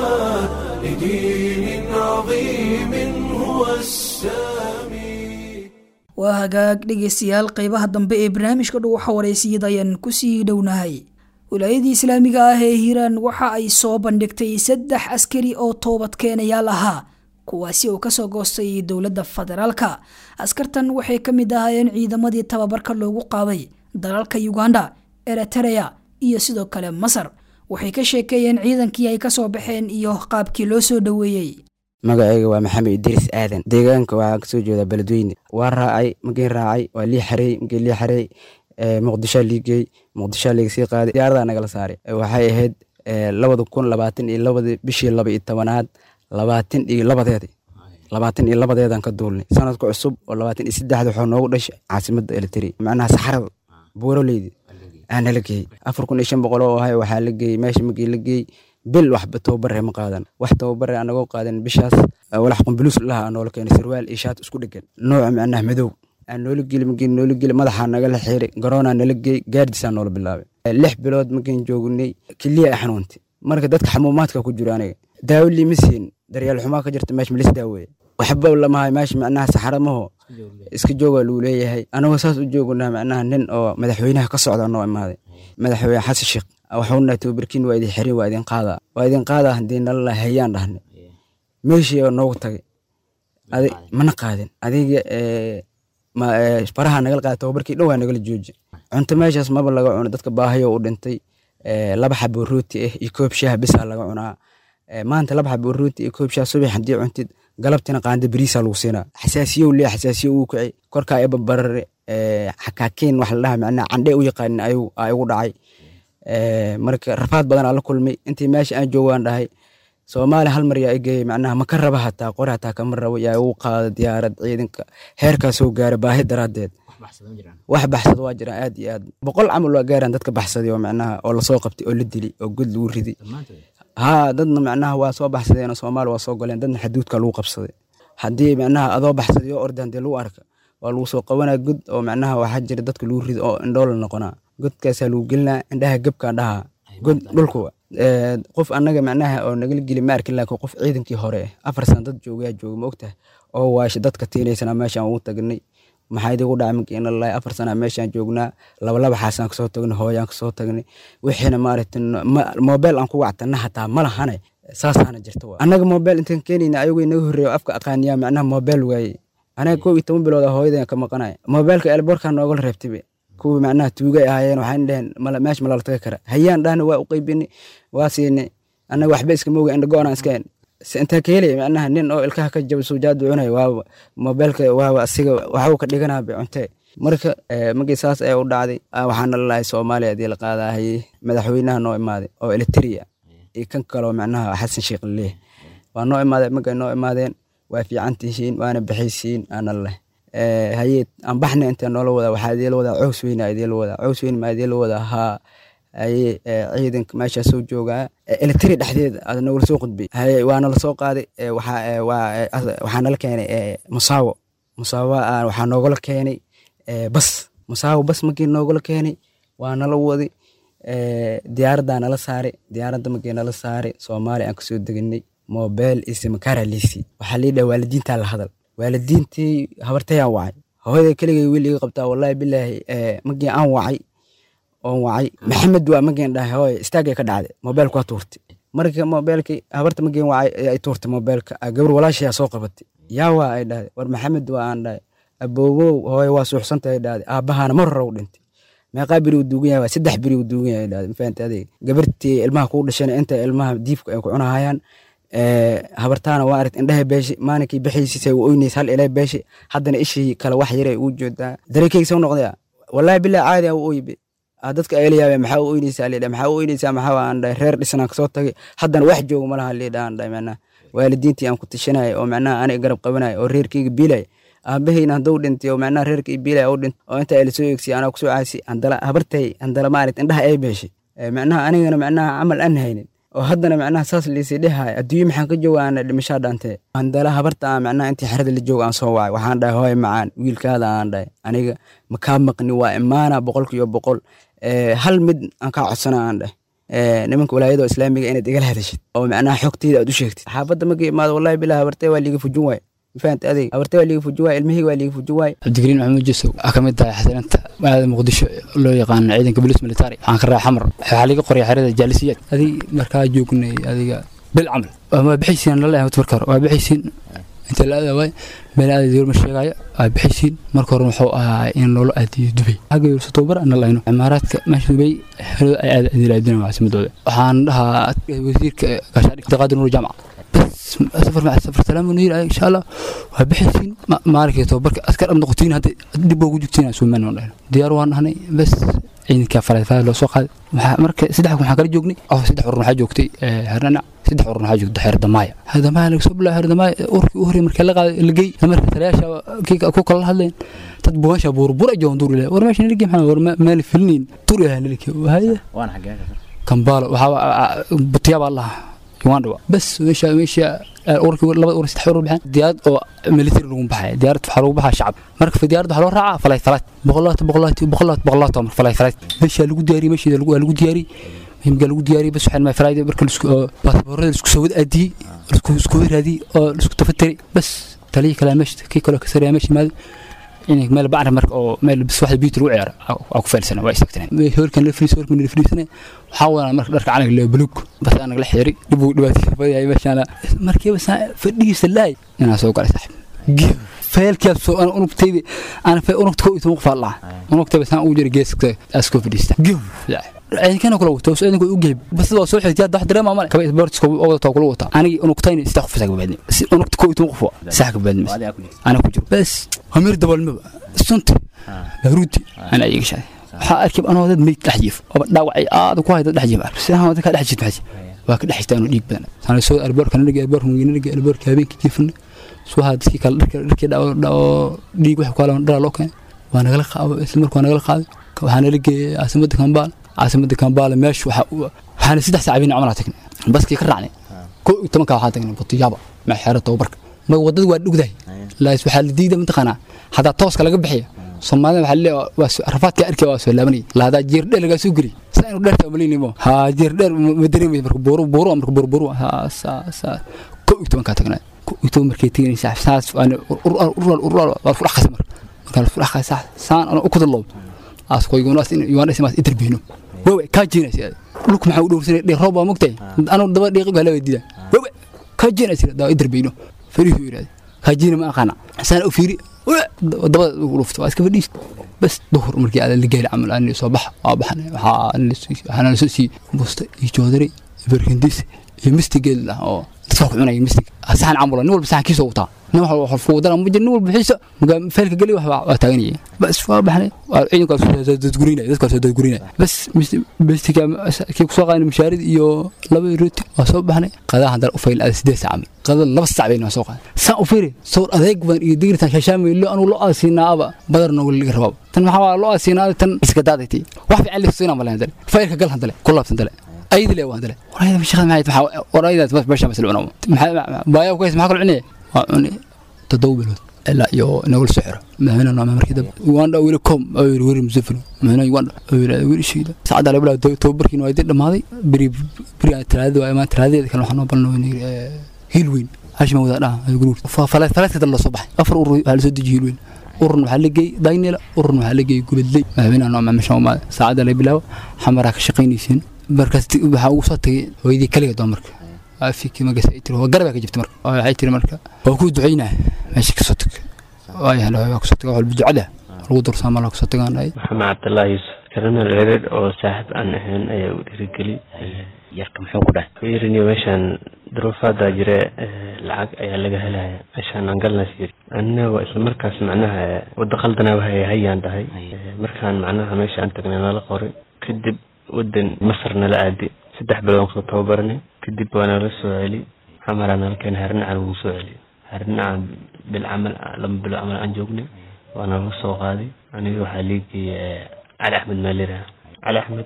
لدين عظيم هو السامي waa hagaag dhegaystayaal qeybaha dambe ee barnaamijka dhow waxa wareysiyada ayaan kusii dhownahay wilaayadii islaamiga ah ee hiiraan waxa ay soo bandhigtay saddex askari oo toobad keenayaal ahaa kuwaasi oo kasoo goostay dowladda federaalka askartan waxay ka mid ahaayeen ciidamadii tababarka loogu qaaday dalalka uganda eritereya iyo sidoo kale masar waxay ka sheekeeyeen ciidankii ay kasoo baxeen iyo qaabkii loo soo dhoweeyey magacayga waa maxamed idriis aadan deegaanka waxaa kasoo jeedaa beledweyne waa raacay mageen raacay waa lii xarey mageen lii xarey muqdishoa liigey muqdishoa liiga sii qaaday diyaaradaa nagala saaray waxay ahayd labada kun labaatan iyo labadii bishii laba iyo tobanaad labaatan iyo labadeedi labaatan iyo labadeedan ka duulnay sanadka cusub oo labaatan iyo saddexda waxaa noogu dhashay caasimadda eliteri macnaha saxarada buuroleydi aa nala geeyey afar kun iyo shan boqol oo ahay waxaa la geeyey meesha magii la geeyey bil waxba tababare ma qaadan wax tababare anagoo qaadan bishaas walax qumbulus laha aa noola keenay sarwaal iyo shaat isku dhegan nooca macnaha madow aa noola geli mageen noola geli madaxaa nagala xiray garoonaa nala geey gaardisaa noola bilaabay lix bilood mageen joognay keliya xanuuntay marka dadka xamuumaadka ku jiro aniga daawo liima siin daryaal xumaa ka jirta meesha malis daaweeye waxba lamahay meesha macnaha saxaramaho iska joogaa luu leeyahay anagoo saas u joognaa macnaha nin oo madaxweynaha ka socda noo imaaday madaxweyne xasan sheekh waxauna tababarkiin waa idin xirin waa idin qaadaa waa idin qaadaa haddii nalala hayaan dhahnay meeshii oo noogu tagay mana qaadin adiga faraha nagala qaada tababarkii dhan waa nagala jooji cunto meeshaas maba laga cuno dadka baahayo u dhintay laba xabo rooti ah iyo koob shaah bisaa laga cunaa maanta laba xabo rooti iyo koob shaah subax haddii cuntid galabtina qaanda beriisaa lagu siinaa xasaasiyow lee xasaasiyo uu kicay korkaa eba barare xakaakiin wax la dhaha macnaha candhe u yaqaanin ayuu aa igu dhacay marka rafaad badan aa la kulmay intii meesha aan joogaan dhahay soomaaliya hal mar yaa igeeyay macnaha ma ka raba hataa qori hataa kama rabo yaa igu qaada diyaarad ciidanka heerkaa soo gaara baahi daraaddeed wax baxsado waa jiraan aad iyo aad boqol camal waa gaaraan dadka baxsaday oo macnaha oo lasoo qabtay oo la dili oo god lagu riday haa dadna macnaha waa soo baxsadeen oo soomaaliya waa soo goleen dadna xaduudka lagu qabsaday haddii macnaha adoo baxsaday oo orda haddii lagu arka waa lagu soo qabanaa god oo macnaha waxaa jira dadka lagu rido oo indhoola noqonaa godkaasaa lagu gelinaa indhaha gebkaa dhaha god dhulkuwa qof annaga macnaha oo nagala geli ma arkin laakiin qof ciidankii hore afar sana dad joogayaa jooga ma ogtahay oo waasha dadka tiinaysana meeshaan ugu tagnay maxaa idigu dhacay makiina lalahay afar sana meeshaan joognaa labalaba xaasaan kasoo tagnay hooyaan kasoo tagnay wixiina maaragtay moobeel aan ku wactana hataa ma lahane saasaana jirta wa annaga moobeel intaan keenayna ayagoo inaga horreeyo afka aqaaniyaa macnaha moobeel waaye anaga kow iyo toban bilooda hooyadan ka maqanaya moobeelka elboorkaa noogala reebtay kuwii macnaha tuugay ahaayeen waxaan dheheen meesha malala taga kara hayaan dhahna waa u qaybini waa siini annaga waxba iskama oga indhago-anaan iska intaa ka helaya macnaha nin oo ilkaha ka jaba suujaadu cunaya waaba moobeelka waaba asiga waxuu ka dhiganaa bay cuntee marka markii saas ee u dhacday waxaana lalahay soomaaliya hadii la qaadaahayey madaxweynaha noo imaaday oo eliteria iyo kan kaloo macnaha xasan sheekh laleeh waa noo imaadeen markay noo imaadeen waa fiican tihiin waana bixaysiin aana leh haye aan baxna intee noola wadaa waxaa idiila wadaa cows weyna idiila wadaa cows weyn maa idiila wadaa haa haye ciidanka meeshaa soo joogaa elitari dhexdeeda aad nogala soo qudbay haye waa nala soo qaaday waxaa nala keenay musaawo musaawo waxaa noogala keenay bas musaawo bas markii noogala keenay waa nala waday diyaaraddaa nala saaray diyaaradda markii nala saaray soomaaliya aan kasoo deganay mobel iyo simakaara liisi waxaa lii dhaha waalidiintaa la hadal waalidiintii habartayaan wacay hooyada keligay wiil iga qabtaa wallahi bilaahi markii aan wacay oon wacay maxamed waa markiin dhahay hooy istaagay ka dhacday mobeelku waa tuurtay marka mobeelkii habarta markiin wacay ay tuurtay mobeelka gabar walaashayaa soo qabatay yaa waa ay dhahday war maxamed waa aan dhahay aboogow hooye waa suuxsantahay dhahday aabbahaana mar hore u dhintay meeqaa beri uu duugan yahay saddex beri uu duugan yahay dhahday mafahantay adeeg gabartii ilmaha kuu dhashana inta ilmaha diibka ay ku cunahayaan habartaana waa aragt indhaha beeshe maalinkii bixiisisa u oynays hal ilaa beeshe haddana ishii kale wax yare uu joodaa dareekeyga soo noqdaya wallahi bilaa caadi a u oybe dadka ayla yaabee maxaa u oynaysaa lidha maxaa u oynaysaa maxaa aan dhahay reer dhisanaan kasoo tagay haddana wax jooga malaha lidha aan dhahay macnaha waalidiintii aan ku tashanaya oo macnaha aniga garab qabanaya oo reerkeyga biilaya aabahayna hadduu dhintay oo macnaha reerkii biilaya u dhintay oo inta ayla soo eegsiy anaa kusoo caasi handala habartay handala maarat indhaha ay beeshay macnaha anigana macnaha camal aan haynin oo haddana macnaha saas liisii dhehaay adduunye maxaan ka jooga aan dhimashaa dhaantee handala habarta aan macnaha intii xerada la jooga aan soo wacay waxaan dhahay hooy macaan wiilkaada aan dhahay aniga makaa maqni waa imaana boqolkiiba boqol hal mid aan kaa codsana aan dhahay nimanka walaayada islaamiga inaad igala hadashid oo macnaha xogteyda aad u sheegtid xaafadda markii imaado wallahi bilaa habartee waa liiga fujin waay mafahanta adeeg habartee waa liiga fujin waay ilmihii waa liiga fujin waay cabdigariin maxamuud jusow waxaa ka mid tahay xasilinta magaalada muqdisho loo yaqaano ciidanka bolis military waxaan ka raa xamar waxaa laga qoraya xerada jaalisiyaad adig markaa joognay adiga bil camal waa bixaysiin lala marka hore waa bixaysiin inta la aada waay meel aada yoorma sheegaayo waa bixaysiin marka hore wuxuu ahaa in loola aadiyo dubay xagga yoorsa tababar ana layno cimaaraadka meesha dubay xerada ay aada adilaadina caasimadooda waxaan dhahaa wasiirka gaashaadhig daqaadir nuur jaamac bas safar maca safar salaam nu yiri insha allah waa bixaysiin maalinkii tababarka askar ab noqotiin hadda dib ugu jugtiin suumaan oo dhahno diyaar waan nahnay bas ciidanka falaafaa loo soo qaaday marka saddex waxaan kala joognay oo saddex urur waxaa joogtay hernanac saddex urur waxaa joogtay xeer damaaya xeer damaaya laga soo bilaabo xeer damaaya urkii u horreeyay markii la qaaday la geey marka taliyaasha kii ku kala hadleen dad buugaasha buurbura joon duur ilaa war meesha niligi maxaa war meel filniin tur ilaa niligi waaya waan xagee kambaalo waxaa butiyaaba allah uganda bas meesha meesha urkii laba ur saddex urur baxeen diyaarad oo military lagu baxay diyaarad waxaa lagu baxaa shacab marka diyaarad waxaa loo raacaa falay falay boqolaat boqolaat boqolaat boqolaat mar falay falay meesha lagu diyaariyey meesha lagu lagu diyaariyey muhiimka lagu diyaariyey bas waxaan ma falaayda marka isku baasaboorada isku soo wad aadiyey isku isku raadiyey oo isku tafatari bas taliyi kale meesha kii kale ka sareeya meesha maadi in meel bacra marka oo meel bis waxda biit lagu ciyaaro waa ku feelsana waa istaagtana hoolkan la firiis hoolkan la firiisana waxaa wadaan marka dharka calanka la buluug bas aan nagala xiri dib uu dhibaatay fadiyay meeshaan markii bas fadhigiisa laay inaa soo galay saaxib feelkii soo aan unugtaydi aan fee unugta ko iyo qof allah unugtayba saan u jira geeska asko fadhiista ciidankana kula wato soo ciidanku u geeb bas waa soo xigtay wax dareema male kaba sports ko oo wada kula wata anigi unugtayni saddex qof saga badni si unugta ko iyo qof sax ka badni ana ku jiro bas hamir dabalma sunti baruti ana iga shay waxa arkib anoo dad meyd dhex jiif oo dhaawacay aad ku hayda dhex jiif sidaan wada ka dhex jiif maxay waa ka dhex jiiftaan dhiig badan sana soo alboorka naga alboorka naga alboorka habeenkii jiifna soo haa dadkii kale dharka dharkii dhaw dhaw dhiig wax kala dhala loo keenay waa nagala qaado isla markaa nagala qaaday waxaa nala geeyay caasimadda kambaal caasimadda kambaale meesha waxaana saddex saacabin camal tagnay baskii ka raacnay ko iyo tobanka waxaa tagnay butiyaaba ma xeero tababarka ma wadada waa dhugdahay laas waxaa la diiday mataqaanaa haddaa tooska laga bixiya soomaalida waxaa leeyahay waa rafaadka arkay waa soo laabanay laadaa jeer dheer lagaa soo geli saa inuu dheerta umaleynimo ha jeer dheer ma dareemaysa marka buuru buuru marka buuru buuru ha saa saa ko iyo tobankaa tagnay ko iyo toban markay teganaysa saas waan urur urur urur waa fudhax qasay marka markaa fudhax qasay saan ana u kudalow askoygunaas in yuwaanaysa maas interbiino wewe kaa jiinaysa dhulku maxaa u dhowrsanay dhee roob baa mogtahay anu daba dhiiqi baa laba diida wewe kaa jiinaysa daa interbiino fariihu yiraahday kaa jiina ma aqaana saan u fiiri dabada ugu dhufto waa iska fadhiis bas duhur markii aad la gaari camal aan soo bax waa baxnay waxaa waxaana lasoo siiyey busta iyo joodari barkindis iyo mistigeed lah oo asaa ku cunaya mislinka saxan camula nin walba saxankiisa u taa nin wax wax fuudana ma jir nin walba xiisa magaa feelka geli wax waa taaganaya bas waa baxnay waa ciidanka soo dadgurinaya dadka soo dadgurinaya bas mislinka kii ku soo qaadan mushaarid iyo laba rooti waa soo baxnay qadaa hadal u fayl sideed saac camal qada laba saac bayna soo qaadan saan u fiiri soo adeeg badan iyo digirtan shashaamay lo anu lo aasinaaba badar noogu liga rabaa tan maxaa waa lo aasinaada tan iska daadaytay wax fiican lisina ma lahayn faylka gal hadale ku laabtan dale aydi le waan dale warayda shaqada maxay maxaa warayda bas basha masal cunaa maxaa baaya ku haysa maxaa kala cunaya waa cuni toddoba bilood ilaa iyo nagul soo xiro madaxweyne nooma markii dambe uganda weli com ayuu weri musafir madaxweyne uganda ayuu weli shiida saacada la bilaa tababarkiina waa idin dhamaaday beri beri talaadada waa imaan talaadeeda kale waxaan noo balnay hiil weyn hashima wada dhaha guruur faleedka dal soo baxay afar urur waxaa lasoo dejiye hiil weyn ururna waxaa la geeyey daynela ururna waxaa la geeyey guladley madaxweynaha nooma meesha umaada saacada la bilaabo xamaraa ka shaqaynaysiin markaas waxaa ugu soo tagay hooyadii kaliga doon marka afiki magasa ay tiri waa garabaa ka jirta marka waxay tiri marka waa kuu ducaynaa meesha kasoo tag waayahan waa kusoo taga walba ducada lagu dursaa malaa kusoo tagaan dhahay maxamed cabdullaahi yuusuf karanal ereed oo saaxiib aan ahayn ayaa u dhiirigeli yarka muxuu ku dhahay fiiriniyo meeshaan duruufaadaa jire lacag ayaa laga helaya meeshaan aan galnas yiri anina waa isla markaas macnaha wadda qaldanaa wahay hayaan dhahay markaan macnaha meesha aan tagnay nala qoray kadib wadan masar nala aadi saddex bilood aan kusoo tababaranay kadib waa nala soo celi xamaraa nala keenay harinacan wuu soo celi harinacan bil camal laba bilo camal aan joognay waa nala soo qaaday aniga waxaa liigay cali axmed maalira cali axmed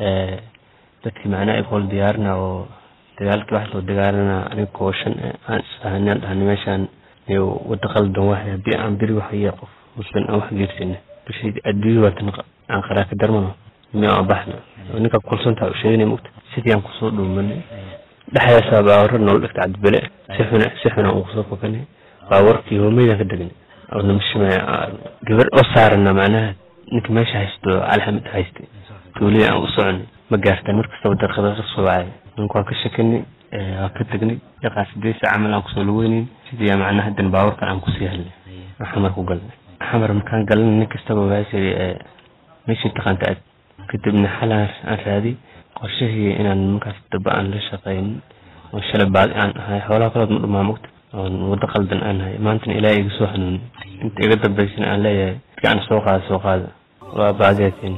dadkii macnaha igool diyaarina oo dagaalkii wax loo dagaalana aniga koo shan aan isfahanaan dhahnay meeshaan iyo wada qaldan wahay haddii aan beri waxaya qof muslim aan wax geersina bishii adduunya waatan aan qaraaka darmano miyaa aan baxna ninka kulsantaa u sheeganay mugta sidii aan kusoo dhuumanay dhexdaasaa baawaro noola dhigta cabdibele si xuna si xuna aan kusoo fokanay baawarkii hoomeydaan ka degnay oo namashima gabar oo saarana macnaha ninka meesha haysto alxamid haystay tuulida aan u soconay ma gaartaan markastaba darqada ka soo wacay ninka waan ka shakanay waa ka tegnay yaqaa sideed saac camal aan kusoo lugeynayn sidii macnaha hadan baawarkan aan kusii helnay xamar ku galnay xamar markaan galnay nin kastaba waasay meeshii taqaanta aad kadibna xalaan aan raadiy qorshahii inaan markaas daba aan la shaqayn oo shalay baadi aan ahay xoolaha kalood ma dhumaa mogta oon waddo qaldan aan ahay maantana ilaahay iga soo hanuuni inta iga dambaysana aan leeyahay dadka aan soo qaada soo qaada waa baadiyatiin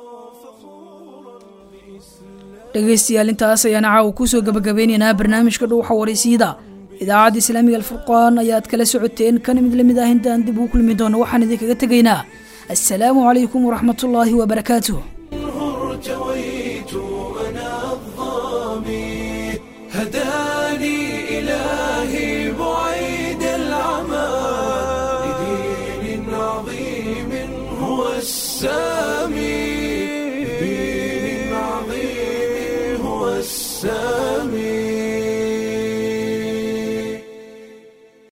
dhegaystayaal intaas ayaan caawa kusoo gabagabeynaynaa barnaamijka dhuuxa waraysiida idaacadda islaamiga alfurqaan ayaad kala socoteen kana mid lamid ah intaan dib ugu kulmi doono waxaan idinkaga tegaynaa assalaamu calaykum waraxmat ullaahi wabarakaatuh ارتويت أنا الظامي هداني إلهي بعيد العمى لدين عظيم هو السلام